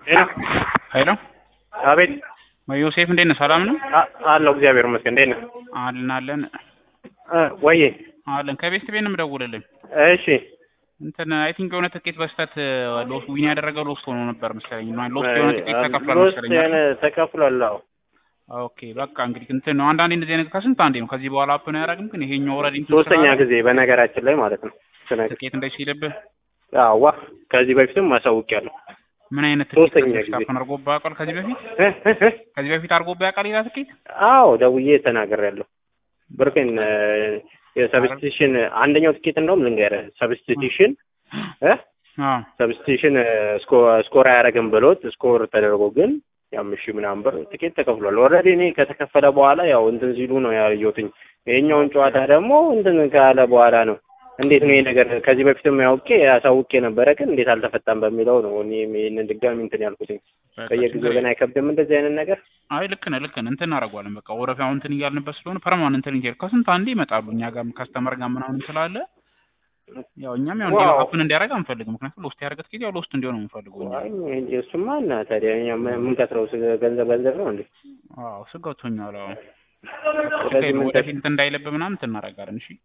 ሄሎ ሄሎ አቤት ዮሴፍ እንዴት ነህ? ሰላም ነው አ- አለሁ እግዚአብሔር ይመስገን እንዴት ነህ አለን አለን እ ወዬ አለን ከቤት ቤት ነው የምደውልልኝ። እሺ እንትን አይ ቲንክ የሆነ ትኬት በስተት ሎስ ዊን ያደረገው ሎስት ሆኖ ነበር መሰለኝ። ሎስት የሆነ ትኬት ተከፍሏል ሎስት መሰለኝ። የሆነ ተከፍሏል አዎ ኦኬ በቃ እንግዲህ እንትን ነው አንዳንዴ እንደዚህ አይነት ከስንት አንዴ ነው። ከዚህ በኋላ አፕ ነው ያደረግም ግን ይሄኛው ኦልሬዲ እንትን ሶስተኛ ስላለ ጊዜ በነገራችን ላይ ማለት ነው ስነግርህ ትኬት እንደዚህ ሲልብህ አዋ ከዚህ በፊትም ማሳውቂያለሁ ምን አይነት ትኬት ሶስተኛ ጊዜ። ስታፕን አድርጎብህ ያውቃል? ከዚህ በፊት እ እ እ ከዚህ በፊት አድርጎብህ ያውቃል ሌላ ትኬት? አዎ ደውዬ ተናግሬያለሁ ብርቅን የሰብስቲሽን አንደኛው ትኬት እንደውም ልንገርህ ሰብስቲሽን እ አዎ ሰብስቲሽን ስኮር አያደርግም ብሎት ስኮር ተደርጎ ግን ያም እሺ ምናምን ብር ትኬት ተከፍሏል። ኦልሬዲ እኔ ከተከፈለ በኋላ ያው እንትን ሲሉ ነው ያየሁትኝ። ይሄኛውን ጨዋታ ደግሞ እንትን ካለ በኋላ ነው እንዴት ነው ይሄ ነገር ከዚህ በፊትም ያውቄ ያሳውቄ ነበረ፣ ግን እንዴት አልተፈታም በሚለው ነው እኔ ይሄንን ድጋሚ እንትን ያልኩትኝ። በቃ በየጊዜው ችግር ግን አይከብድም እንደዚህ አይነት ነገር። አይ ልክ ነህ ልክ ነህ። እንትን እናደርገዋለን በቃ ወረፊያው እንትን እያልንበት ስለሆነ ፐርማነንት እንትን እያል ከስንት አንዴ ይመጣሉ እኛ ጋር ከስተመር ጋር ምናምን ስላለ ያው እኛም ያው እንዲህ ዋው። አፕን እንዲያደርግ አንፈልግም። ምክንያቱም ሎስት ያደረገ ትኬት ያው ሎስት እንዲሆን ነው የምንፈልገው እኛ። አይ እንጂ እሱማ እና ታዲያ እኛ ምን- የምንከስረው ስለ- ገንዘብ ገንዘብ ነው እንዴ? አዎ ስጋቶኛል። አዎ ስለዚህ ምን ወደፊት እንትን እንዳይለብ ምናምን እንትን እናደርጋለን። እሺ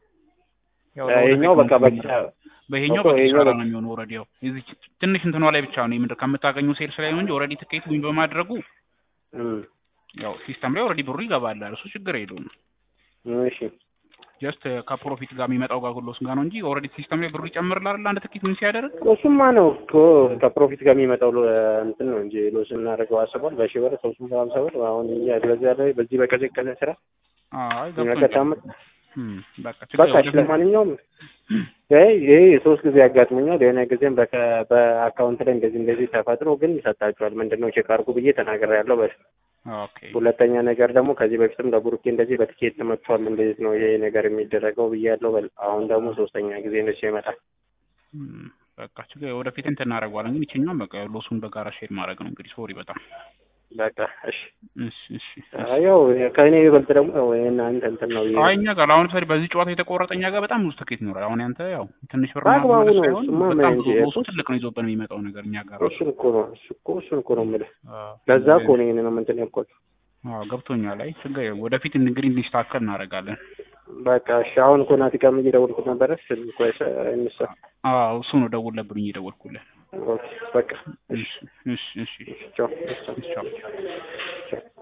ያው ይሄኛው በቃ በቃ በይሄኛው እኮ በቃ ይሄኛው ይሰራ በቃ- ነው የሚሆነው። ኦልሬዲ ያው እዚህ ትንሽ እንትኗ ላይ ብቻ ነው የምንድር ከምታገኘው ሴልስ ላይ ነው እንጂ ኦልሬዲ ትኬት ዊን በማድረጉ እም፣ ያው ሲስተም ላይ ኦልሬዲ ብሩ ይገባል። እሱ ችግር የለውም። እሺ ጀስት ከፕሮፊት ጋር የሚመጣው ጋር ሁሉ ጋር ነው እንጂ ኦልሬዲ ሲስተም ላይ ብሩ ይጨምርላል አይደል? አንድ ትኬት ዊን ሲያደርግ እሱማ ነው እኮ ከፕሮፊት ጋር የሚመጣው ሎ- እንትን ነው እንጂ ሎስ እናደርገው አስቧል። በሺህ ብር ሶስት መቶ ሀምሳ ብር አሁን እኛ በዚያ ላይ በዚህ በቀዘቀዘ ስራ አይ የሚያቀጣምጥ እም በቃ ችግር በቃ እሺ፣ ወደፊት ለማንኛውም ይሄ ይሄ ሶስት ጊዜ ያጋጥመኛል። የሆነ ጊዜም በከ- በአካውንት ላይ እንደዚህ እንደዚህ ተፈጥሮ ግን ይሰጣቸዋል። ምንድን ነው ቼክ አድርጉ ብዬ ተናግሬያለሁ። በ ኦኬ ሁለተኛ ነገር ደግሞ ከዚህ በፊትም ለቡሩኬ እንደዚህ በትኬት ተመቷል። እንዴት ነው ይሄ ነገር የሚደረገው ብያለሁ። በል አሁን ደግሞ ሶስተኛ ጊዜ እንደዚህ ይመጣል። እም በቃ ችግር ወደፊት እንትን እናደርገዋለን። ግን ይችኛውን በቃ ሎሱን በጋራ ሼር ማድረግ ነው እንግዲህ። ሶሪ በጣም በቃ እሺ። እሺ እሺ ያው ከእኔ ይበልጥ ደግሞ ያው እናንተ እንትን ነው ብዬ አይ እኛ ጋር አሁን ለምሳሌ በዚህ ጨዋታ የተቆረጠ እኛ ጋር በጣም ብዙ ትኬት ይኖራል። አሁን ያንተ ያው ትንሽ ብር በአግባቡ ምናምን ማለት ነው። ሳይሆን እሱማ በጣም ምን ብዙ እንጂ ሎሱ እሱ- ትልቅ ነው ይዞብን የሚመጣው ነገር እኛ ጋር ራሱ እሱን እኮ ነው እሱ እኮ እሱን እኮ ነው የምልህ። አዎ፣ ለዛ እኮ ነው ይሄንን እንትን ያልኳት። አዎ ገብቶኛል። አይ ችግር የለውም። ወደፊት እንግዲህ እንዲስተካከል እናደርጋለን። በቃ እሺ። አሁን እኮ ናቲ ጋርም እየደወልኩት ነበረ ስልኩ አይሰ- አይነሳም። አዎ እሱ ነው ደውለብኝ እየደወልኩልህ። ኦኬ በቃ እሺ እሺ እሺ ቻው። እሺ ቻው። ቻው